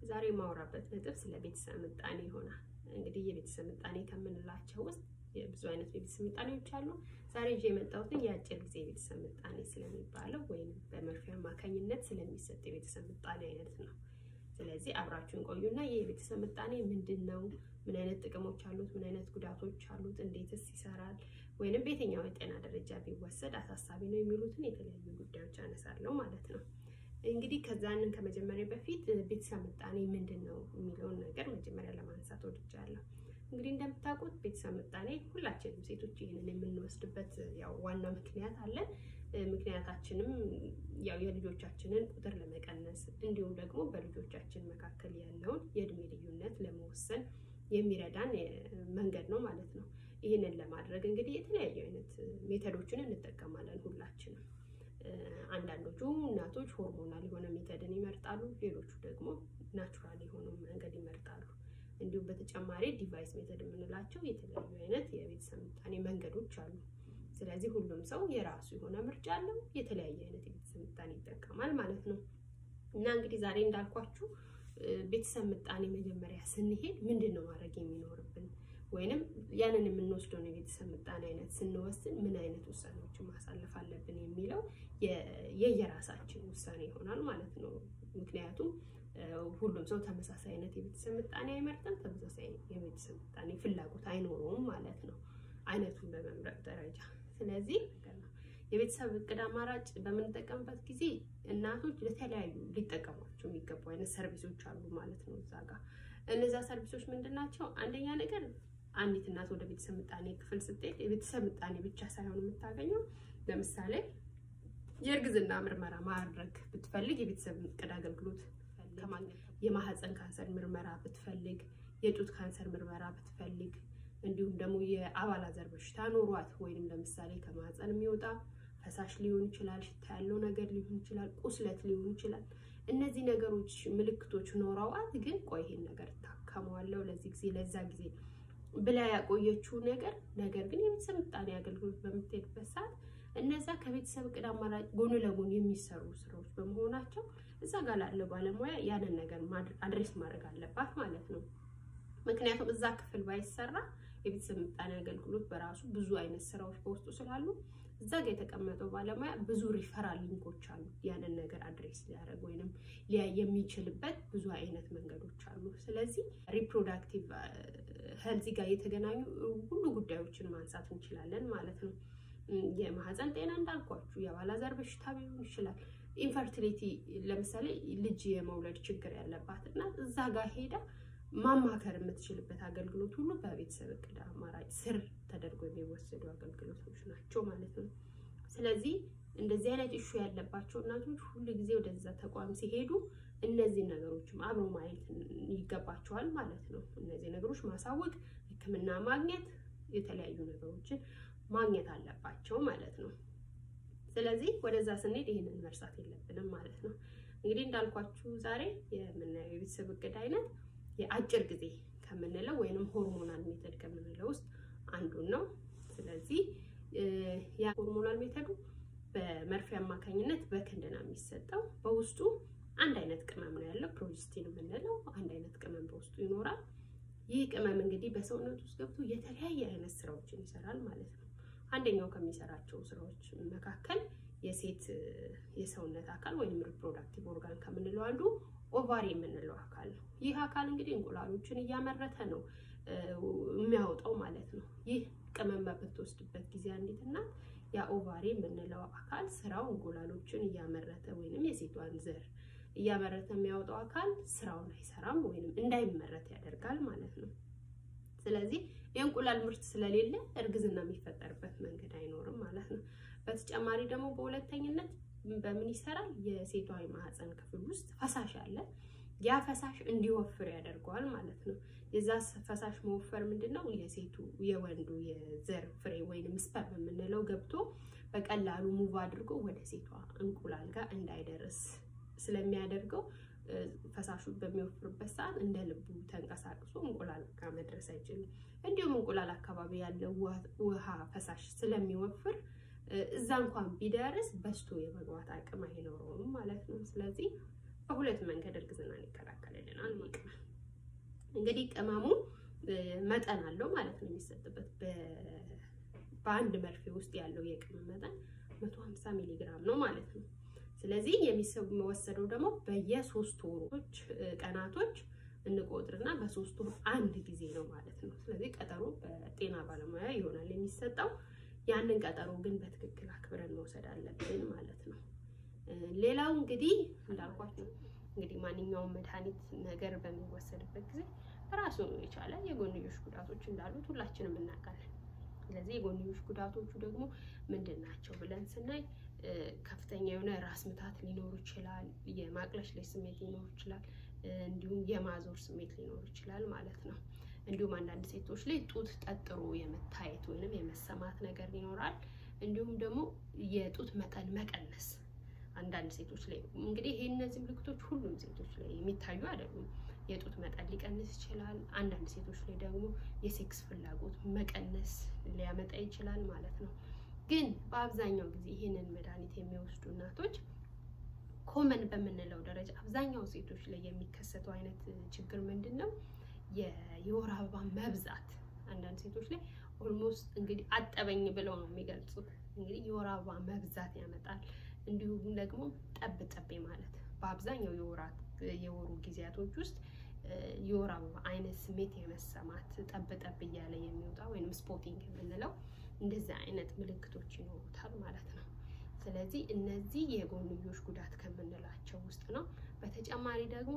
ዛሬ የማወራበት ነጥብ ስለ ቤተሰብ ምጣኔ ይሆናል። እንግዲህ የቤተሰብ ምጣኔ ከምንላቸው ውስጥ ብዙ አይነት የቤተሰብ ምጣኔዎች አሉ። ዛሬ ይዤ የመጣሁትን የአጭር ጊዜ የቤተሰብ ምጣኔ ስለሚባለው ወይም በመርፌ አማካኝነት ስለሚሰጥ የቤተሰብ ምጣኔ አይነት ነው። ስለዚህ አብራችሁን ቆዩና ይህ የቤተሰብ ምጣኔ ምንድን ነው? ምን አይነት ጥቅሞች አሉት? ምን አይነት ጉዳቶች አሉት? እንዴትስ ይሰራል? ወይንም በየትኛው የጤና ደረጃ ቢወሰድ አሳሳቢ ነው የሚሉትን የተለያዩ ጉዳዮች አነሳለሁ ማለት ነው። እንግዲህ ከዛንን ከመጀመሪያ በፊት ቤተሰብ ምጣኔ ምንድን ነው የሚለውን ነገር መጀመሪያ ለማንሳት ወድጃለሁ። እንግዲህ እንደምታውቁት ቤተሰብ ምጣኔ ሁላችንም ሴቶች ይህንን የምንወስድበት ያው ዋና ምክንያት አለን። ምክንያታችንም ያው የልጆቻችንን ቁጥር ለመቀነስ እንዲሁም ደግሞ በልጆቻችን መካከል ያለውን የእድሜ ልዩነት ለመወሰን የሚረዳን መንገድ ነው ማለት ነው። ይህንን ለማድረግ እንግዲህ የተለያዩ አይነት ሜተዶችን እንጠቀማለን ሁላችንም። አንዳንዶቹ እናቶች ሆርሞናል የሆነ ሜተድን ይመርጣሉ፣ ሌሎቹ ደግሞ ናቹራል የሆኑ መንገድ ይመርጣሉ። እንዲሁም በተጨማሪ ዲቫይስ ሜተድ የምንላቸው የተለያዩ አይነት የቤተሰብ ምጣኔ መንገዶች አሉ። ስለዚህ ሁሉም ሰው የራሱ የሆነ ምርጫ አለው፣ የተለያየ አይነት የቤተሰብ ምጣኔ ይጠቀማል ማለት ነው። እና እንግዲህ ዛሬ እንዳልኳችሁ ቤተሰብ ምጣኔ መጀመሪያ ስንሄድ ምንድን ነው ማድረግ የሚኖርብን ወይንም ያንን የምንወስደውን የቤተሰብ ምጣኔ አይነት ስንወስን ምን አይነት ውሳኔዎችን ማሳለፍ አለብን የሚለው የየራሳችን ውሳኔ ይሆናል ማለት ነው። ምክንያቱም ሁሉም ሰው ተመሳሳይ አይነት የቤተሰብ ምጣኔ አይመርጥም፣ ተመሳሳይ የቤተሰብ ምጣኔ ፍላጎት አይኖረውም ማለት ነው አይነቱን በመምረጥ ደረጃ። ስለዚህ የቤተሰብ እቅድ አማራጭ በምንጠቀምበት ጊዜ እናቶች ለተለያዩ ሊጠቀሟቸው የሚገቡ አይነት ሰርቪሶች አሉ ማለት ነው እዛ ጋር። እነዛ ሰርቪሶች ምንድን ናቸው? አንደኛ ነገር አንዲት እናት ወደ ቤተሰብ ምጣኔ ክፍል ስትሄድ የቤተሰብ ምጣኔ ብቻ ሳይሆን የምታገኘው ለምሳሌ የእርግዝና ምርመራ ማድረግ ብትፈልግ የቤተሰብ እቅድ አገልግሎት የማህፀን ካንሰር ምርመራ ብትፈልግ፣ የጡት ካንሰር ምርመራ ብትፈልግ፣ እንዲሁም ደግሞ የአባላዘር በሽታ ኖሯት ወይንም ለምሳሌ ከማህፀን የሚወጣ ፈሳሽ ሊሆን ይችላል፣ ሽታ ያለው ነገር ሊሆን ይችላል፣ ቁስለት ሊሆን ይችላል። እነዚህ ነገሮች ምልክቶች ኖረዋት ግን ቆይ ይሄን ነገር ታከመዋለሁ ለዚህ ጊዜ ለዛ ጊዜ ብላ ያቆየችው ነገር ነገር ግን የቤተሰብ ምጣኔ አገልግሎት በምትሄድበት ሰዓት እነዛ ከቤተሰብ እቅድ አማራጭ ጎን ለጎን የሚሰሩ ስራዎች በመሆናቸው እዛ ጋር ላለው ባለሙያ ያንን ነገር አድሬስ ማድረግ አለባት ማለት ነው። ምክንያቱም እዛ ክፍል ባይሰራ የቤተሰብ ምጣኔ አገልግሎት በራሱ ብዙ አይነት ስራዎች በውስጡ ስላሉ እዛ ጋር የተቀመጠው ባለሙያ ብዙ ሪፈራል ሊንኮች አሉ። ያንን ነገር አድሬስ ሊያደርግ ወይንም ሊያይ የሚችልበት ብዙ አይነት መንገዶች አሉ። ስለዚህ ሪፕሮዳክቲቭ ሄልዝ ጋር የተገናኙ ሁሉ ጉዳዮችን ማንሳት እንችላለን ማለት ነው። የማህፀን ጤና እንዳልኳችሁ፣ የአባላዘር በሽታ ሊሆን ይችላል። ኢንፈርቲሊቲ ለምሳሌ ልጅ የመውለድ ችግር ያለባት እናት እዛ ጋር ሄዳ ማማከር የምትችልበት አገልግሎት ሁሉ በቤተሰብ እቅድ አማራጭ ስር ተደርጎ የሚወሰዱ አገልግሎቶች ናቸው ማለት ነው። ስለዚህ እንደዚህ አይነት ኢሹ ያለባቸው እናቶች ሁሉ ጊዜ ወደዛ ተቋም ሲሄዱ እነዚህ ነገሮችም አብሮ ማየት ይገባቸዋል ማለት ነው። እነዚህ ነገሮች ማሳወቅ፣ ሕክምና ማግኘት፣ የተለያዩ ነገሮችን ማግኘት አለባቸው ማለት ነው። ስለዚህ ወደዛ ስንሄድ ይህንን መርሳት የለብንም ማለት ነው። እንግዲህ እንዳልኳችሁ ዛሬ የምናየው የቤተሰብ እቅድ አይነት የአጭር ጊዜ ከምንለው ወይንም ሆርሞናል ሜተድ ከምንለው ውስጥ አንዱን ነው። ስለዚህ ያ ሆርሞናል ሜተዱ በመርፌ አማካኝነት በክንድ ነው የሚሰጠው። በውስጡ አንድ አይነት ቅመም ነው ያለው፣ ፕሮጀስቲን የምንለው አንድ አይነት ቅመም በውስጡ ይኖራል። ይህ ቅመም እንግዲህ በሰውነት ውስጥ ገብቶ የተለያየ አይነት ስራዎችን ይሰራል ማለት ነው። አንደኛው ከሚሰራቸው ስራዎች መካከል የሴት የሰውነት አካል ወይም ሪፕሮዳክቲቭ ኦርጋን ከምንለው አንዱ ኦቫሪ የምንለው አካል ነው። ይህ አካል እንግዲህ እንቁላሎችን እያመረተ ነው የሚያወጣው ማለት ነው። ይህ ቅመም በምትወስድበት ጊዜ አንዲት እናት ያ ኦቫሪ የምንለው አካል ስራው እንቁላሎችን እያመረተ ወይንም የሴቷን ዘር እያመረተ የሚያወጣው አካል ስራውን አይሰራም ወይንም እንዳይመረት ያደርጋል ማለት ነው። ስለዚህ የእንቁላል ምርት ስለሌለ እርግዝና የሚፈጠርበት መንገድ አይኖርም ማለት ነው። በተጨማሪ ደግሞ በሁለተኝነት በምን ይሰራል? የሴቷ የማህፀን ክፍል ውስጥ ፈሳሽ አለ። ያ ፈሳሽ እንዲወፍር ያደርገዋል ማለት ነው። የዛ ፈሳሽ መወፈር ምንድን ነው? የሴቱ የወንዱ የዘር ፍሬ ወይንም ስፐርም የምንለው ገብቶ በቀላሉ ሙቭ አድርጎ ወደ ሴቷ እንቁላል ጋር እንዳይደርስ ስለሚያደርገው ፈሳሹ በሚወፍርበት ሰዓት እንደ ልቡ ተንቀሳቅሶ እንቁላል ጋር መድረስ አይችልም። እንዲሁም እንቁላል አካባቢ ያለው ውሃ ፈሳሽ ስለሚወፍር እዛ እንኳን ቢደርስ በስቶ የመግባት አቅም አይኖረውም ማለት ነው። ስለዚህ በሁለት መንገድ እርግዝናን ይከላከልልናል። እንግዲህ ቅመሙ መጠን አለው ማለት ነው የሚሰጥበት በአንድ መርፌ ውስጥ ያለው የቅመም መጠን 150 ሚሊ ግራም ነው ማለት ነው። ስለዚህ የሚወሰደው ደግሞ በየሶስት ወሮች ቀናቶች እንቆጥርና በሶስት ወር አንድ ጊዜ ነው ማለት ነው። ስለዚህ ቀጠሮ በጤና ባለሙያ ይሆናል የሚሰጠው። ያንን ቀጠሮ ግን በትክክል አክብረን መውሰድ አለብን ማለት ነው። ሌላው እንግዲህ እንዳልኳችሁ እንግዲህ ማንኛውም መድኃኒት ነገር በሚወሰድበት ጊዜ ራሱ የቻለ የጎንዮሽ ጉዳቶች እንዳሉት ሁላችንም እናውቃለን። ስለዚህ የጎንዮሽ ጉዳቶቹ ደግሞ ምንድን ናቸው ብለን ስናይ ከፍተኛ የሆነ ራስ ምታት ሊኖር ይችላል። የማቅለሽለሽ ስሜት ሊኖር ይችላል። እንዲሁም የማዞር ስሜት ሊኖር ይችላል ማለት ነው። እንዲሁም አንዳንድ ሴቶች ላይ ጡት ጠጥሮ የመታየት ወይንም የመሰማት ነገር ይኖራል። እንዲሁም ደግሞ የጡት መጠን መቀነስ አንዳንድ ሴቶች ላይ እንግዲህ ይሄ እነዚህ ምልክቶች ሁሉም ሴቶች ላይ የሚታዩ አይደሉም። የጡት መጠን ሊቀንስ ይችላል። አንዳንድ ሴቶች ላይ ደግሞ የሴክስ ፍላጎት መቀነስ ሊያመጣ ይችላል ማለት ነው። ግን በአብዛኛው ጊዜ ይህንን መድኃኒት የሚወስዱ እናቶች ኮመን በምንለው ደረጃ አብዛኛው ሴቶች ላይ የሚከሰተው አይነት ችግር ምንድን ነው? የወር አበባ መብዛት። አንዳንድ ሴቶች ላይ ኦልሞስት እንግዲህ አጠበኝ ብለው ነው የሚገልጹት። እንግዲህ የወር አበባ መብዛት ያመጣል። እንዲሁም ደግሞ ጠብ ጠቤ ማለት በአብዛኛው የወራት የወሩ ጊዜያቶች ውስጥ የወር አበባ አይነት ስሜት የመሰማት ጠብ ጠብ እያለ የሚወጣ ወይም ስፖቲንግ የምንለው እንደዚህ አይነት ምልክቶች ይኖሩታል ማለት ነው። ስለዚህ እነዚህ የጎንዮሽ ጉዳት ከምንላቸው ውስጥ ነው። በተጨማሪ ደግሞ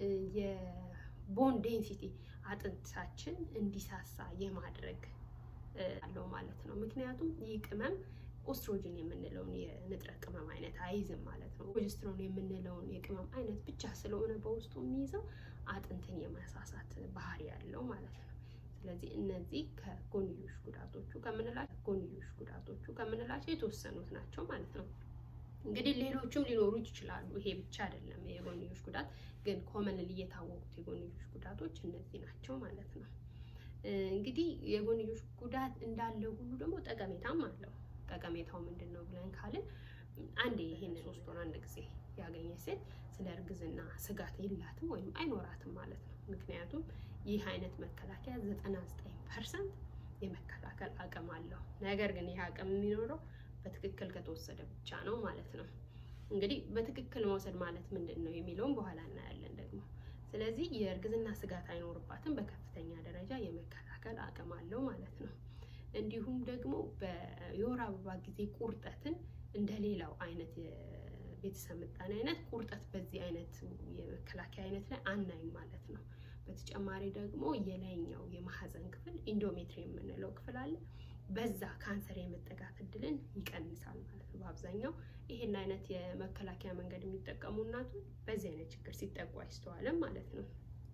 የቦን ዴንሲቲ አጥንታችን እንዲሳሳ የማድረግ አለው ማለት ነው። ምክንያቱም ይህ ቅመም ኦስትሮጅን የምንለውን የንጥረ ቅመም አይነት አይዝም ማለት ነው። ፕሮጀስትሮን የምንለውን የቅመም አይነት ብቻ ስለሆነ በውስጡ የሚይዘው አጥንትን የማሳሳት ባህሪ ያለው ማለት ነው። ስለዚህ እነዚህ ከጎንዮሽ ጉዳቶቹ ከምንላቸው ጎንዮሽ ጉዳቶቹ ከምንላቸው የተወሰኑት ናቸው ማለት ነው። እንግዲህ ሌሎችም ሊኖሩ ይችላሉ። ይሄ ብቻ አይደለም የጎንዮሽ ጉዳት፣ ግን ኮመንሊ የታወቁት የጎንዮሽ ጉዳቶች እነዚህ ናቸው ማለት ነው። እንግዲህ የጎንዮሽ ጉዳት እንዳለ ሁሉ ደግሞ ጠቀሜታም አለው። ጠቀሜታው ምንድን ነው ብለን ካልን አንዴ ይሄን ሶስት ወር አንድ ጊዜ ያገኘች ሴት ስለ እርግዝና ስጋት የላትም ወይም አይኖራትም ማለት ነው። ምክንያቱም ይህ አይነት መከላከያ ዘጠና ዘጠኝ ፐርሰንት የመከላከል አቅም አለው። ነገር ግን ይህ አቅም የሚኖረው በትክክል ከተወሰደ ብቻ ነው ማለት ነው። እንግዲህ በትክክል መውሰድ ማለት ምንድን ነው የሚለውን በኋላ እናያለን ደግሞ። ስለዚህ የእርግዝና ስጋት አይኖርባትም፣ በከፍተኛ ደረጃ የመከላከል አቅም አለው ማለት ነው። እንዲሁም ደግሞ የወር አበባ ጊዜ ቁርጠትን እንደ ሌላው አይነት የቤተሰብ ምጣኔ አይነት ቁርጠት በዚህ አይነት የመከላከያ አይነት ላይ አናይም ማለት ነው። በተጨማሪ ደግሞ የላይኛው የማህፀን ክፍል ኢንዶሜትሪ የምንለው ክፍል አለ። በዛ ካንሰር የመጠቃት እድልን ይቀንሳል ማለት ነው። በአብዛኛው ይሄን አይነት የመከላከያ መንገድ የሚጠቀሙ እናቶች በዚህ አይነት ችግር ሲጠቁ አይስተዋልም ማለት ነው።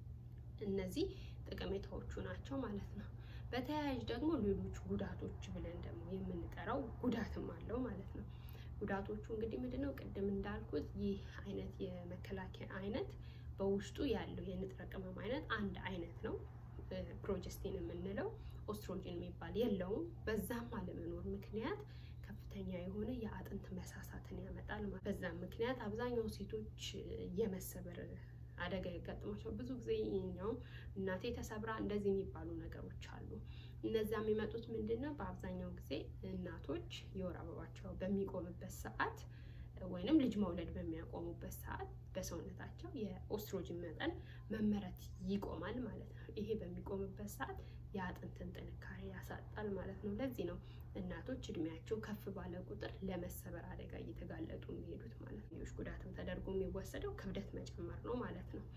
እነዚህ ጠቀሜታዎቹ ናቸው ማለት ነው። በተያያዥ ደግሞ ሌሎች ጉዳቶች ብለን ደግሞ የምንጠራው ጉዳትም አለው ማለት ነው። ጉዳቶቹ እንግዲህ ምንድነው? ቅድም እንዳልኩት ይህ አይነት የመከላከያ አይነት በውስጡ ያለው የንጥረ ቅመም አይነት አንድ አይነት ነው። ፕሮጀስቲን የምንለው ኦስትሮጅን የሚባል የለውም። በዛም አለመኖር ምክንያት ከፍተኛ የሆነ የአጥንት መሳሳትን ያመጣል። በዛም ምክንያት አብዛኛው ሴቶች የመሰበር አደጋ ያጋጥማቸዋል። ብዙ ጊዜ ይኛው እናቴ ተሰብራ እንደዚህ የሚባሉ ነገሮች አሉ። እነዛ የሚመጡት ምንድን ነው? በአብዛኛው ጊዜ እናቶች የወር አበባቸው በሚቆምበት ሰዓት ወይንም ልጅ መውለድ በሚያቆሙበት ሰዓት በሰውነታቸው የኦስትሮጅን መጠን መመረት ይቆማል ማለት ነው። ይሄ በሚቆምበት ሰዓት የአጥንትን ጥንካሬ ያሳጣል ማለት ነው። ለዚህ ነው እናቶች እድሜያቸው ከፍ ባለ ቁጥር ለመሰበር አደጋ እየተጋለጡ የሚሄዱት ማለት ነው። ሌሎች ጉዳትም ተደርጎ የሚወሰደው ክብደት መጨመር ነው ማለት ነው።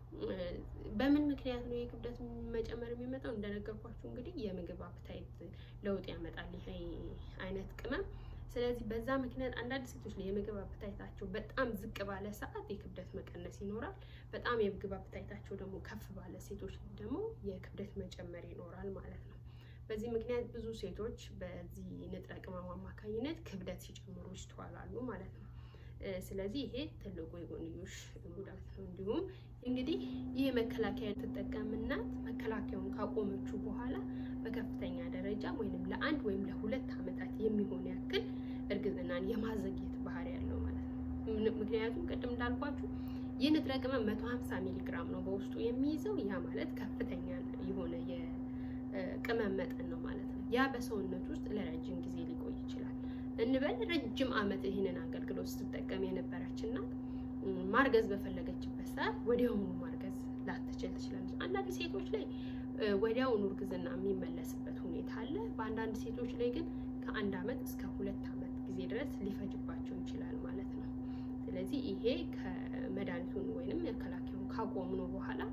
በምን ምክንያት ነው የክብደት መጨመር የሚመጣው? እንደነገርኳችሁ እንግዲህ የምግብ አፕታይት ለውጥ ያመጣል ይሄ አይነት ቅመም። ስለዚህ በዛ ምክንያት አንዳንድ ሴቶች ላይ የምግብ አፕታይታቸው በጣም ዝቅ ባለ ሰዓት የክብደት መቀነስ ይኖራል። በጣም የምግብ አፕታይታቸው ደግሞ ከፍ ባለ ሴቶች ደግሞ የክብደት መጨመር ይኖራል ማለት ነው። በዚህ ምክንያት ብዙ ሴቶች በዚህ ንጥረ ቅመም አማካኝነት ክብደት ሲጨምሩ ይስተዋላሉ ማለት ነው። ስለዚህ ይሄ ትልቁ የጎንዮሽ ጉዳት ነው። እንዲሁም እንግዲህ ይህ መከላከያ ትጠቀም እናት መከላከያውን ካቆመችው በኋላ በከፍተኛ ደረጃ ወይም ለአንድ ወይም ለሁለት ዓመታት የሚሆን ያክል እርግዝናን የማዘግየት ባህሪ ያለው ማለት ነው። ምክንያቱም ቅድም እንዳልኳችሁ ይህ ንጥረ ቅመም 150 ሚሊ ግራም ነው በውስጡ የሚይዘው። ያ ማለት ከፍተኛ የሆነ የቅመም መጠን ነው ማለት ነው። ያ በሰውነት ውስጥ ለረጅም ጊዜ ሊቆይ ይችላል እንበል። ረጅም ዓመት ይህንን አገልግሎት ስትጠቀም የነበረች እናት ማርገዝ በፈለገችበት ሰዓት ወዲያውኑ ማርገዝ ላትችል ትችላለች። አንዳንድ ሴቶች ላይ ወዲያውኑ እርግዝና የሚመለስበት ሁኔታ አለ። በአንዳንድ ሴቶች ላይ ግን ከአንድ ዓመት እስከ ሁለት ዓመት ጊዜ ድረስ ሊፈጅባቸው ይችላል ማለት ነው። ስለዚህ ይሄ ከመድኃኒቱን ወይንም መከላከያውን ካቆሙ ነው በኋላ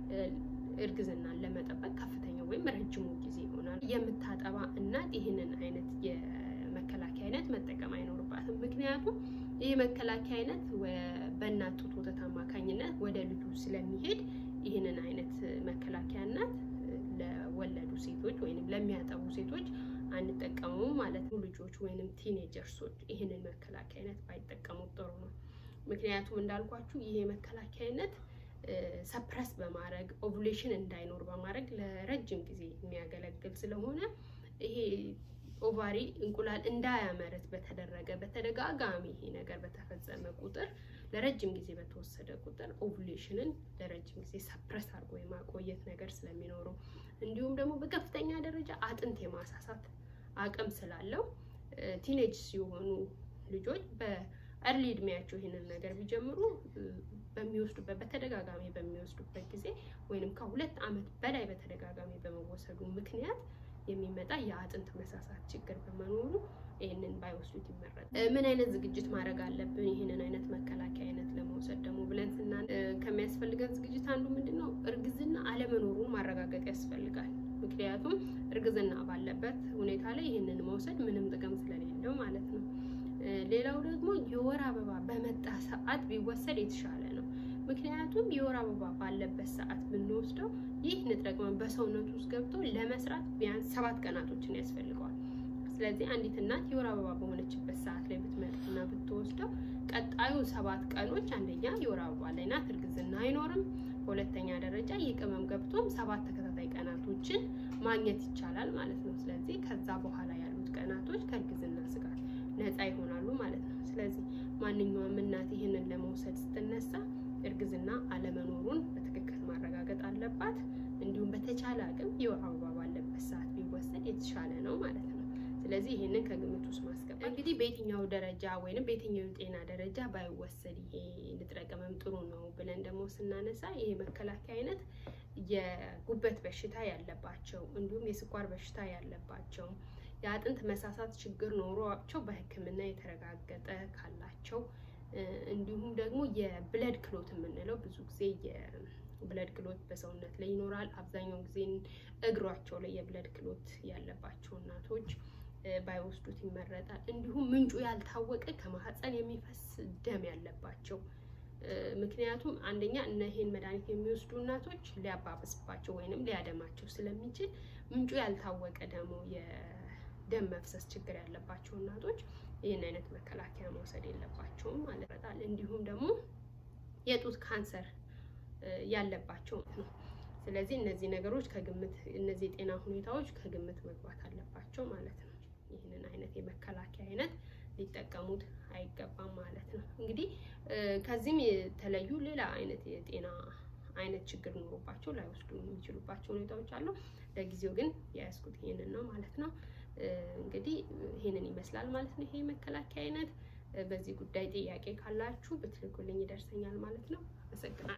እርግዝናን ለመጠበቅ ከፍተኛ ወይም ረጅሙ ጊዜ ይሆናል። የምታጠባ እናት ይህንን አይነት የመከላከያ አይነት መጠቀም አይኖርባትም። ምክንያቱም ይህ መከላከያ አይነት በእናት ጡት ወተት አማካኝነት ወደ ልጁ ስለሚሄድ ይህንን አይነት መከላከያ እናት ለወለዱ ሴቶች ወይም ለሚያጠቡ ሴቶች አንጠቀሙም ማለት ነው። ልጆች ወይንም ቲኔጀርሶች ይህንን መከላከያ አይነት ባይጠቀሙት ጥሩ ነው። ምክንያቱም እንዳልኳችሁ ይሄ መከላከያ አይነት ሰፕረስ በማድረግ ኦቭሌሽን እንዳይኖር በማድረግ ለረጅም ጊዜ የሚያገለግል ስለሆነ ይሄ ኦቫሪ እንቁላል እንዳያመርት በተደረገ በተደጋጋሚ ይሄ ነገር በተፈጸመ ቁጥር ለረጅም ጊዜ በተወሰደ ቁጥር ኦቭሌሽንን ለረጅም ጊዜ ሰፕረስ አድርጎ የማቆየት ነገር ስለሚኖረው እንዲሁም ደግሞ በከፍተኛ ደረጃ አጥንት የማሳሳት አቅም ስላለው ቲኔጅ ሲሆኑ ልጆች በእርሊ እድሜያቸው ይህንን ነገር ቢጀምሩ በሚወስዱበት በተደጋጋሚ በሚወስዱበት ጊዜ ወይንም ከሁለት ዓመት በላይ በተደጋጋሚ በመወሰዱ ምክንያት የሚመጣ የአጥንት መሳሳት ችግር በመኖሩ ይህንን ባይወስዱት ይመረጣል። ምን አይነት ዝግጅት ማድረግ አለብን ይህንን አይነት መከላከያ አይነት ለመውሰድ ደግሞ ብለን ስና ከሚያስፈልገን ዝግጅት አንዱ ምንድን ነው? እርግዝና አለመኖሩን ማረጋገጥ ያስፈልጋል። ምክንያቱም እርግዝና ባለበት ሁኔታ ላይ ይህንን መውሰድ ምንም ጥቅም ስለሌለው ማለት ነው። ሌላው ደግሞ የወር አበባ በመጣ ሰዓት ቢወሰድ የተሻለ ነው። ምክንያቱም የወር አበባ ባለበት ሰዓት ብንወስደው ይህ ንጥረ ቅመም በሰውነቱ ውስጥ ገብቶ ለመስራት ቢያንስ ሰባት ቀናቶችን ያስፈልገዋል። ስለዚህ አንዲት እናት የወር አበባ በሆነችበት ሰዓት ላይ ብትመጣና ብትወስደው ቀጣዩ ሰባት ቀኖች አንደኛ የወር አበባ ላይ ናት፣ እርግዝና አይኖርም። በሁለተኛ ደረጃ ይህ ቅመም ገብቶም ሰባት ተከታታይ ቀናቶችን ማግኘት ይቻላል ማለት ነው። ስለዚህ ከዛ በኋላ ያሉት ቀናቶች ከእርግዝና ስጋት ነፃ ይሆናሉ ማለት ነው። ስለዚህ ማንኛውም እናት ይህንን ለመውሰድ ስትነሳ እርግዝና አለመኖሩን በትክክል ማረጋገጥ አለባት። እንዲሁም በተቻለ አቅም የወር አበባ ባለበት ሰዓት ቢወሰድ የተሻለ ነው ማለት ነው። ስለዚህ ይህንን ከግምት ውስጥ ማስገባት እንግዲህ በየትኛው ደረጃ ወይንም በየትኛው የጤና ደረጃ ባይወሰድ ይሄ ንጥረ ቅመም ጥሩ ነው ብለን ደግሞ ስናነሳ ይሄ መከላከያ አይነት የጉበት በሽታ ያለባቸው እንዲሁም የስኳር በሽታ ያለባቸው የአጥንት መሳሳት ችግር ኖሯቸው በሕክምና የተረጋገጠ ካላቸው እንዲሁም ደግሞ የብለድ ክሎት የምንለው ብዙ ጊዜ የብለድ ክሎት በሰውነት ላይ ይኖራል። አብዛኛውን ጊዜ እግሯቸው ላይ የብለድ ክሎት ያለባቸው እናቶች ባይወስዱት ይመረጣል። እንዲሁም ምንጩ ያልታወቀ ከማህፀን የሚፈስ ደም ያለባቸው ምክንያቱም አንደኛ እነ ይሄን መድኃኒት የሚወስዱ እናቶች ሊያባብስባቸው ወይንም ሊያደማቸው ስለሚችል ምንጩ ያልታወቀ ደግሞ የደም መፍሰስ ችግር ያለባቸው እናቶች ይህን አይነት መከላከያ መውሰድ የለባቸውም ማለት ነው። እንዲሁም ደግሞ የጡት ካንሰር ያለባቸው ነው። ስለዚህ እነዚህ ነገሮች ከግምት እነዚህ የጤና ሁኔታዎች ከግምት መግባት አለባቸው ማለት ነው። ይህንን አይነት የመከላከያ አይነት ሊጠቀሙት አይገባም ማለት ነው። እንግዲህ ከዚህም የተለዩ ሌላ አይነት የጤና አይነት ችግር ኖሮባቸው ላይወስዱ የሚችሉባቸው ሁኔታዎች አሉ። ለጊዜው ግን የያዝኩት ይሄንን ነው ማለት ነው። እንግዲህ ይሄንን ይመስላል ማለት ነው። ይሄ መከላከያ አይነት በዚህ ጉዳይ ጥያቄ ካላችሁ ብትልኩልኝ ይደርሰኛል ማለት ነው። አመሰግናለሁ።